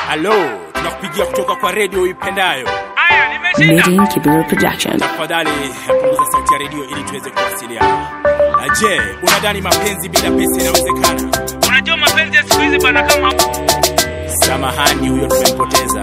Alo, tunakupigia kutoka kwa redio ipendayo. Aya, nimeshinda. Meeting Kibera Production. Tafadhali punguza sauti ya redio ili tuweze kuwasiliana. Na Je, unadhani mapenzi bila pesa inawezekana? Unajua mapenzi ya siku hizi bana kama Samahani, huyo tumempoteza.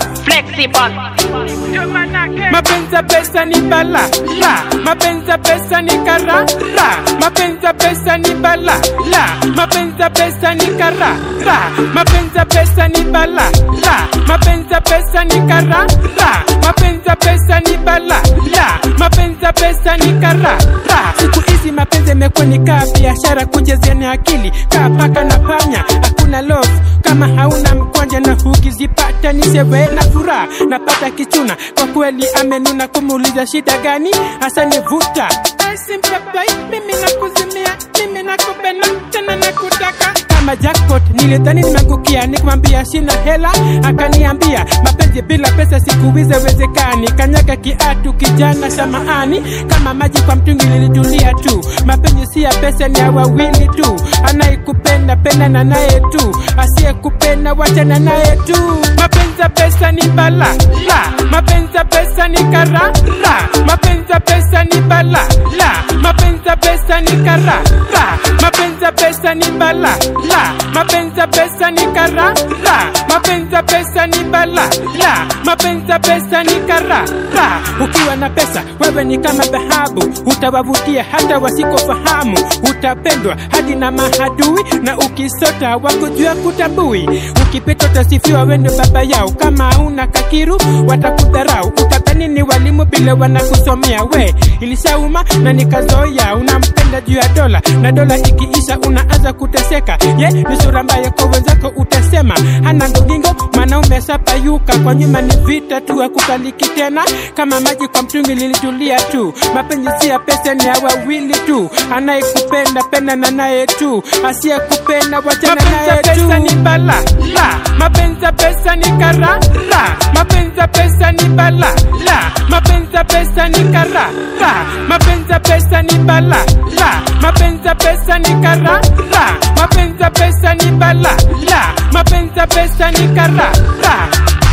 ndio manake. mapenzi ya pesa ni bala la mapenzi ya pesa ni kara la mapenzi ya pesa ni bala la mapenzi ya pesa ni kara la mapenzi ya pesa ni bala la mapenzi ya pesa ni kara la mapenzi ya pesa ni bala la mapenzi ya pesa ni kara la siku hizi mapenzi yamekuwa ni kaa biashara kujaziana akili kaa paka na panya hakuna love kama hauna mkwanja na hukizipata ni sherehe na furaha napata kichuna kwa kweli amenuna kumuuliza shida gani hasa nivuta simpepai mimi nakuzimia mimi nakupenda tena nakutaka kama jackpot nilidhani nimeangukia nikamwambia sina hela akaniambia mapenzi bila pesa siku hizi haiwezekani kanyaga kiatu kijana samaani kama maji kwa mtungi nilitulia tu mapenzi si ya pesa ni ya wawili tu anayekupenda pendana naye tu asiyekupenda wachana naye tu mapenzi ya pesa ni bala la mapenzi ya pesa ni kara la mapenzi ya pesa ni bala la mapenzi ya pesa ni kara la mapenzi ya pesa ni bala la mapenzi ya pesa ni kara la mapenzi ya pesa ni bala la mapenzi ya pesa ni kara la ukiwa na pesa wewe ni kama dhahabu utawavutia hata wasikofahamu utapendwa hadi na mahadui na ukisota wakujua kutabui ukipita utasifiwa wendo baba yao kama una kakiru watakudharau utadhani ni walimu bila wanakusomea we ilishauma na nikazoea unampenda juu ya dola na dola ikiisha unaanza kuteseka ye ni sura mbaya kwa wenzako utasema hana ndogingo mwanaume sapayuka kwa nyuma ni vita tu akukaliki tena kama maji kwa mtungi lilitulia tu mapenzi si ya pesa ni ya wawili tu anayekupenda penda na naye tu asiyekupenda wachana naye tu ni bala la mapenzi ya pesa ni kara la mapenzi ya pesa ni bala la mapenzi ya pesa ni kara la mapenzi ya pesa ni bala la mapenzi ya pesa ni kara la mapenzi ya pesa ni bala la mapenzi ya pesa ni kara la